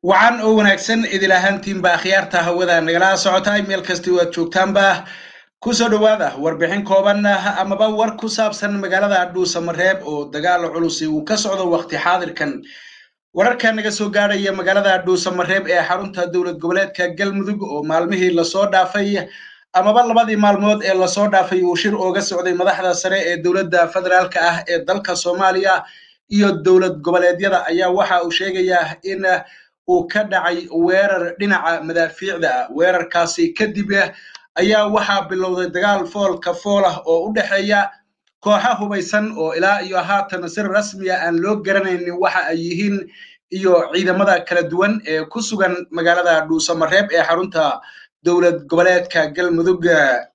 wacan oo wanaagsan idil ahaantiinba akhyaarta hawada nagala socota meel kasti waad joogtaanba kusoo dhowaada warbixin kooban amaba war ku saabsan magaalada dhuusamareeb oo dagaal culusi uu ka socdo waqti xaadirkan wararka naga soo gaadhaya magaalada dhuusamareeb ee xarunta dowlad goboleedka galmudug oo maalmihii lasoo dhaafay amaba labadii maalmood ee lasoo dhaafay uu shir ooga socday madaxda sare ee dowladda federaalka ah ee dalka soomaaliya iyo dowlad goboleedyada ayaa waxa uu sheegayaa in uu ka dhacay weerar dhinaca madaafiicda ah weerarkaasi kadib ayaa waxaa bilowday dagaal foolka fool ah oo u dhexeeya kooxa hubaysan oo ilaa iyo haatan si rasmiya aan loo garanaynin waxa ay yihiin iyo ciidamada kala duwan ee ku sugan magaalada dhuusamareeb ee xarunta dowlad goboleedka galmudug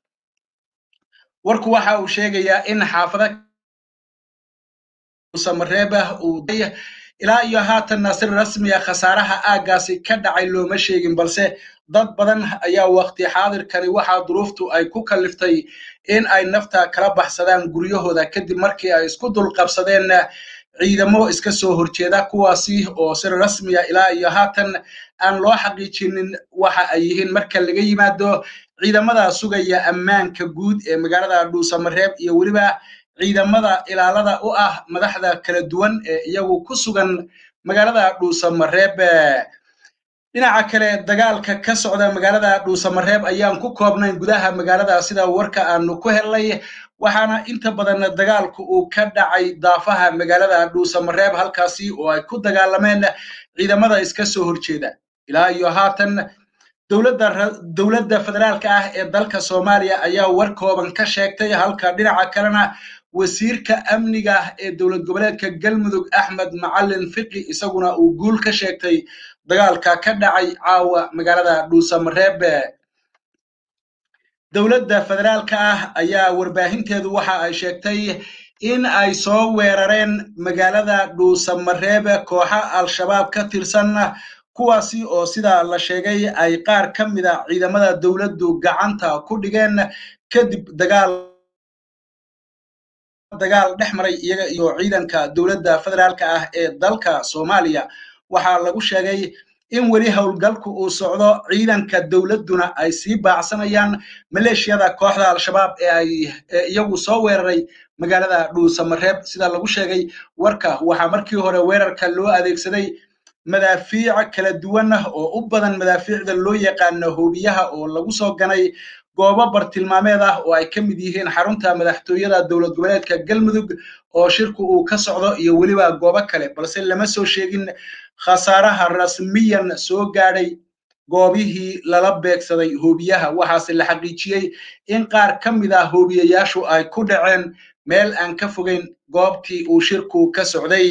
warku waxa uu sheegayaa in xaafada dhuusamareeb uu ilaa iyo haatanna si rasmiya khasaaraha aaggaasi ka dhacay looma sheegin balse dad badan ayaa waqti xaadirkani waxaa duruuftu ay ku kalliftay in ay nafta kala baxsadaan guryahooda kadib markii ay isku dulqabsadeen ciidamo iska soo horjeeda kuwaasi oo si rasmiya ilaa iyo haatan aan loo xaqiijinin waxa ay yihiin marka laga yimaado ciidamada sugaya ammaanka guud ee magaalada dhuusamareeb iyo weliba ciidamada ilaalada u ah madaxda kala duwan ee iyagu ku sugan magaalada dhuusamareeb dhinaca kale dagaalka ka socda magaalada dhuusamareeb ayaan ku koobnayn gudaha magaalada sida warka aanu ku helnay waxaana inta badan dagaalku uu ka dhacay daafaha magaalada dhuusamareeb halkaasi oo ay ku dagaalameen ciidamada iska soo horjeeda ilaa iyo haatan dowladda federaalka ah ee dalka soomaaliya ayaa war kooban ka sheegtay halka dhinaca kalena wasiirka amniga ee dowlad goboleedka galmudug axmed macalin fiqi isaguna uu guul ka sheegtay dagaalka ka dhacay caawa magaalada dhuusamareeb dowladda federaalka ah ayaa warbaahinteedu waxa ay sheegtay in ay soo weerareen magaalada dhuusamareeb kooxa al-shabaab ka tirsan kuwaasi oo sida la sheegay ay qaar ka mida ciidamada dowladdu gacanta ku dhigeen kadib dagaal dagaal dhex maray iyaga iyo ciidanka dowladda federaalka ah ee dalka soomaaliya waxaa lagu sheegay in weli howlgalku uu socdo ciidanka dowladduna ay sii baacsanayaan maleeshiyada kooxda al-shabaab ee ay iyagu soo weeraray magaalada dhuusamareeb sida lagu sheegay warka waxaa markii hore weerarka loo adeegsaday madaafiic kala duwan oo u badan madaafiicda loo yaqaano hoobiyaha oo lagu soo ganay goobo bartilmaameed ah oo ay ka mid yihiin xarunta madaxtooyada dowlad goboleedka galmudug oo shirku uu ka socdo iyo weliba goobo kale balse lama soo sheegin khasaaraha rasmiyan soo gaadhay goobihii lala beegsaday hoobiyaha waxaase la xaqiijiyey in qaar ka mid ah hoobiyayaashu ay ku dhaceen meel aan ka fogeyn goobtii uu shirku ka socday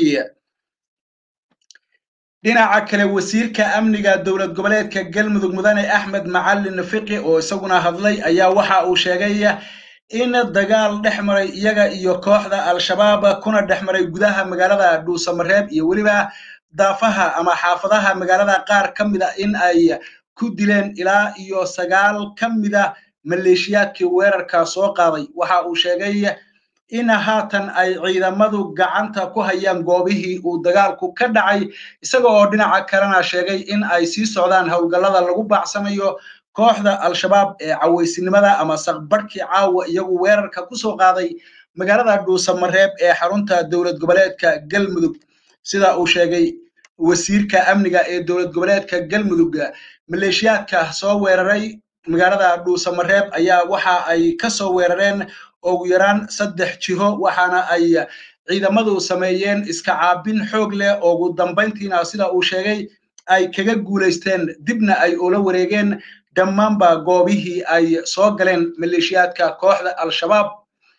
dhinaca kale wasiirka amniga dowlad goboleedka galmudug mudane axmed macalin fiqi oo isaguna hadlay ayaa waxa uu sheegay in dagaal dhex maray iyaga iyo kooxda al-shabaab kuna dhex maray gudaha magaalada dhuusamareeb iyo weliba daafaha ama xaafadaha magaalada qaar ka mida in ay ku dileen ilaa iyo sagaal ka mida maleeshiyaadkii weerarka soo qaaday waxa uu sheegay in haatan ay ciidamadu gacanta ku hayaan goobihii uu dagaalku ka dhacay isaga oo dhinaca kalena sheegay in ay sii socdaan howlgallada lagu baacsanayo kooxda al-shabaab ee cawaysinimada ama saqbarhkii caawa iyagu weerarka ku soo qaaday magaalada dhuusamareeb ee xarunta dowlad goboleedka galmudug sida uu sheegay wasiirka amniga ee dowlad goboleedka galmudug maleeshiyaadka soo weeraray magaalada dhuusamareeb ayaa waxa ay ka soo weerareen ugu yaraan saddex jiho waxaana ay ciidamadu sameeyeen iska caabin xoog leh ugu dambayntiina sida uu sheegay ay kaga guulaysteen dibna ay ula wareegeen dhammaanba goobihii ay soo galeen maleeshiyaadka kooxda al-shabaab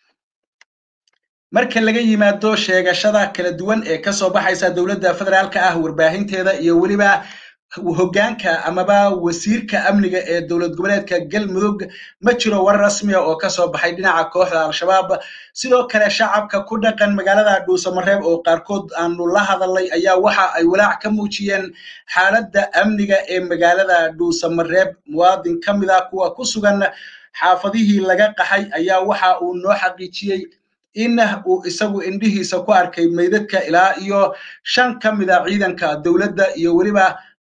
marka laga yimaado sheegashada kala duwan ee kasoo baxaysa dowladda federaalka ah warbaahinteeda iyo weliba hoggaanka amaba wasiirka amniga ee dowlad goboleedka galmudug ma jiro war rasmiya oo kasoo baxay dhinaca kooxda al-shabaab sidoo kale shacabka ku dhaqan magaalada dhuusamareeb oo qaarkood aanu la hadalnay ayaa waxa ay walaac ka muujiyeen xaaladda amniga ee magaalada dhuusamareeb muwaadin ka mid ah kuwa ku sugan xaafadihii laga qaxay ayaa waxa uu noo xaqiijiyey in uu isagu indhihiisa ku arkay meydadka ilaa iyo shan ka mid a ciidanka dowladda iyo weliba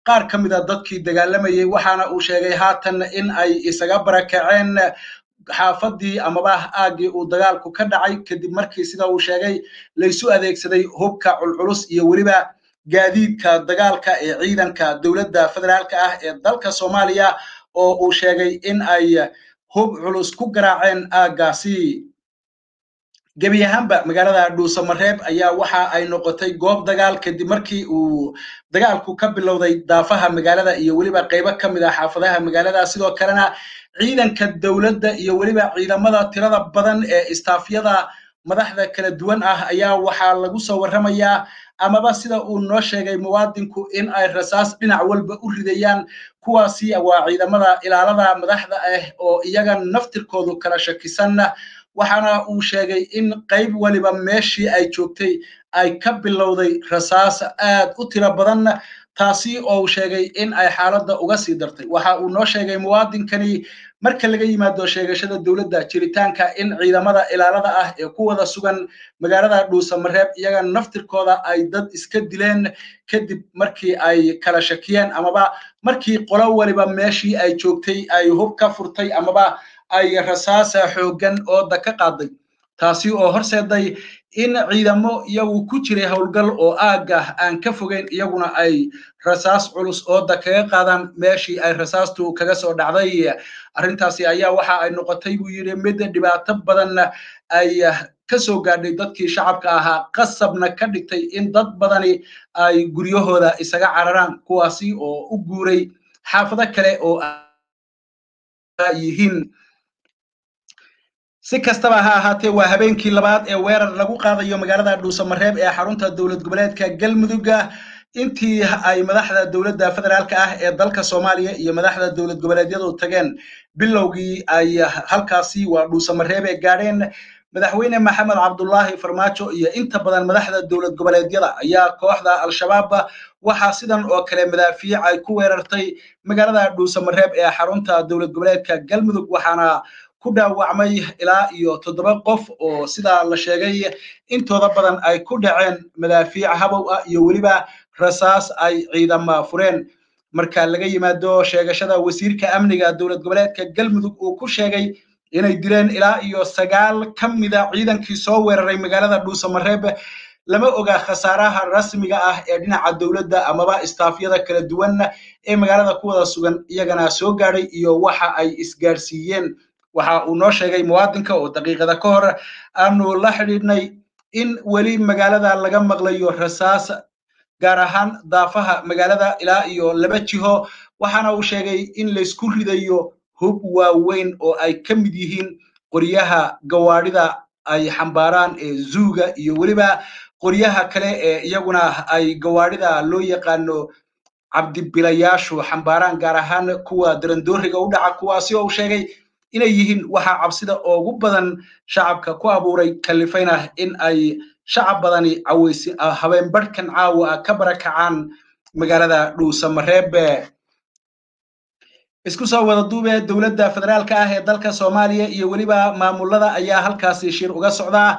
qaar ka mida dadkii dagaalamayey waxaana uu sheegay haatan in ay isaga barakaceen xaafadii amaba aaggii uu dagaalku ka dhacay kadib markii sida uu sheegay laysu adeegsaday hubka culculus iyo weliba gaadiidka dagaalka ee ciidanka dowladda federaalka ah ee dalka soomaaliya oo uu sheegay in ay hub culus ku garaaceen aaggaasi gebi ahaanba magaalada dhuusamareeb ayaa waxa ay noqotay goob dagaal kadib markii uu dagaalku ka bilowday daafaha magaalada iyo weliba qaybo ka mid ah xaafadaha magaalada sidoo kalena ciidanka dowladda iyo weliba ciidamada tirada badan ee istaafyada madaxda kala duwan ah ayaa waxaa lagu soo warramayaa amaba sida uu noo sheegay muwaadinku in ay rasaas dhinac walba u ridayaan kuwaasi waa ciidamada ilaalada madaxda ah oo iyaga naftirkoodu kala shakisan waxaana uu sheegay in qayb waliba meeshii ay joogtay ay ka bilowday rasaas aad u tiro badan taasi oo uu sheegay in ay xaaladda uga sii dartay waxa uu noo sheegay muwaadinkani marka laga yimaado sheegashada dowladda jiritaanka in ciidamada ilaalada ah ee ku wada sugan magaalada dhuusamareeb iyaga naftirkooda ay dad iska dileen kadib markii ay kala shakiyeen amaba markii qolo waliba meeshii ay joogtay ay hub ka furtay amaba ay rasaasa xooggan ooda ka qaaday taasi oo horseeday in ciidamo iyagu ku jiray howlgal oo aagga aan ka fogeyn iyaguna ay rasaas culus ooda kaga qaadaan meeshii ay rasaastu kaga soo dhacday arrintaasi ayaa waxa ay noqotay buu yidhi mid dhibaato badan ay ka soo gaadhay dadkii shacabka ahaa qasabna ka dhigtay in dad badani ay guryahooda isaga cararaan kuwaasi oo u guuray xaafado kale oo yihiin si kastaba ha ahaatee waa habeenkii labaad ee weerar lagu qaadayo magaalada dhuusamareeb ee xarunta dowlad goboleedka galmudugga intii ay madaxda dowladda federaalka ah ee dalka soomaaliya iyo madaxda dowlad goboleedyadu tageen bilowgii ay halkaasi waa dhuusamareebe gaadheen madaxweyne maxamed cabdullaahi farmaajo iyo inta badan madaxda dowlad goboleedyada ayaa kooxda al-shabaab waxaa sidan oo kale madaafiic ay ku weerartay magaalada dhuusamareeb ee xarunta dowlad goboleedka galmudug waxaana ku dhaawacmay ilaa iyo toddoba qof oo sidaa la sheegay intooda badan ay ku dhaceen madaafiic habow ah iyo weliba rasaas ay ciidama fureen marka laga yimaado sheegashada wasiirka amniga dowlad goboleedka galmudug uu ku sheegay inay dileen ilaa iyo sagaal ka mida ciidankii soo weeraray magaalada dhuusamareeb lama oga khasaaraha rasmiga ah ee dhinaca dowladda amaba istaafyada kala duwan ee magaalada ku wada sugan iyagana soo gaadhay iyo waxa ay isgaarsiiyeen waxa uu noo sheegay muwaadinka oo daqiiqada ka hor aanu la xidhiidhnay in weli magaalada laga maqlayo rasaas gaar ahaan daafaha magaalada ilaa iyo laba jiho waxaana uu sheegay in laysku ridayo hub waaweyn oo ay ka mid yihiin qoryaha gawaadhida ay xambaaraan ee zuuga iyo weliba qoryaha kale ee iyaguna ay gawaadhida loo yaqaano cabdibilayaashu xambaaraan gaar ahaan kuwa darandooriga u dhaca kuwaasi oo uu sheegay inay yihiin waxaa cabsida ugu badan shacabka ku abuuray kalifayna in ay shacab badani caweysi habeen barhkan caawa ka barakacaan magaalada dhuusamareebe isku soo wada duube dowladda federaalka ah ee dalka soomaaliya iyo weliba maamulada ayaa halkaasi shir uga socdaa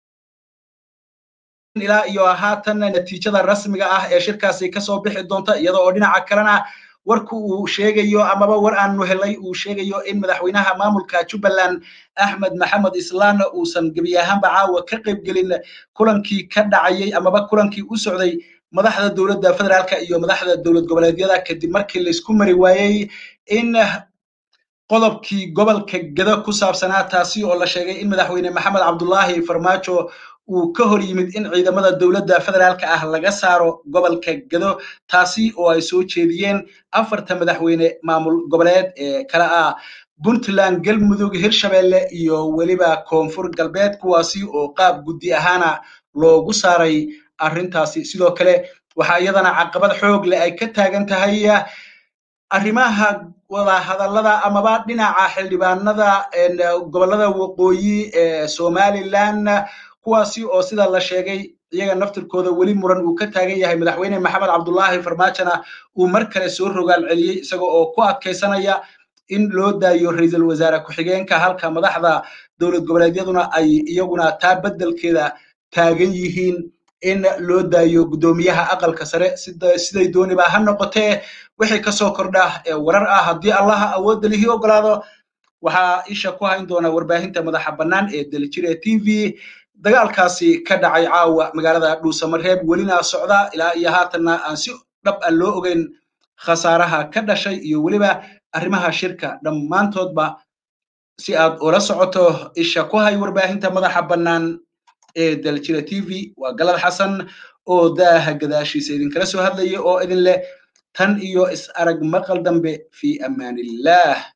ilaa iyo haatan natiijada rasmiga ah ee shirkaasi kasoo bixi doonta iyada oo dhinaca kalena warku uu sheegayo amaba war aanu helay uu sheegayo in madaxweynaha maamulka jubbaland axmed maxamed islaanna uusan gebi ahaanba caawa ka qaybgelin kulankii ka dhacayay amaba kulankii u socday madaxda dowladda federaalka iyo madaxda dowlad goboleedyada kadib markii laysku mari waayey in qodobkii gobolka gedo ku saabsanaa taasi oo la sheegay in madaxweyne maxamed cabdullaahi farmaajo uu ka hor yimid in ciidamada dowladda federaalka ah laga saaro gobolka gedo taasi oo ay soo jeediyeen afarta madaxweyne maamul goboleed ee kale ah puntland galmudug hirshabelle iyo weliba koonfur galbeed kuwaasi oo qaab guddi ahaana loogu saaray arrintaasi sidoo kale waxaa iyadana caqabad xoog leh ay ka taagan tahay arrimaha wadahadallada amaba dhinaca xildhibaanada gobollada waqooyi ee somaliland kuwaasi oo sida la sheegay iyaga naftirkooda weli muran uu ka taagan yahay madaxweyne maxamed cabdullaahi farmaajona uu mar kale soo rogaal celiyey isaga oo ku adkaysanaya in loo daayo ra-iisul wasaare ku-xigeenka halka madaxda dowlad goboleedyaduna ay iyaguna taa beddelkeeda taagan yihiin in loo daayo guddoomiyaha aqalka sare siday dooniba ha noqotee wixii kasoo kordha ee warar ah haddii allaha awoodda lihii ogolaado waxaa isha ku hayn doona warbaahinta madaxa bannaan ee daljire t v dagaalkaasi ka dhacay caawa magaalada dhuusamareeb welina socda ilaa iyo haatanna aan si dhab ah loo ogeyn khasaaraha ka dhashay iyo weliba arrimaha shirka dhammaantoodba si aad ula socoto isha ku hay warbaahinta madaxa bannaan ee daljira t v waa galad xasan oo daaha gadaashiisa idinkala soo hadlaya oo idin leh tan iyo is arag maqal dambe fi amaanillaah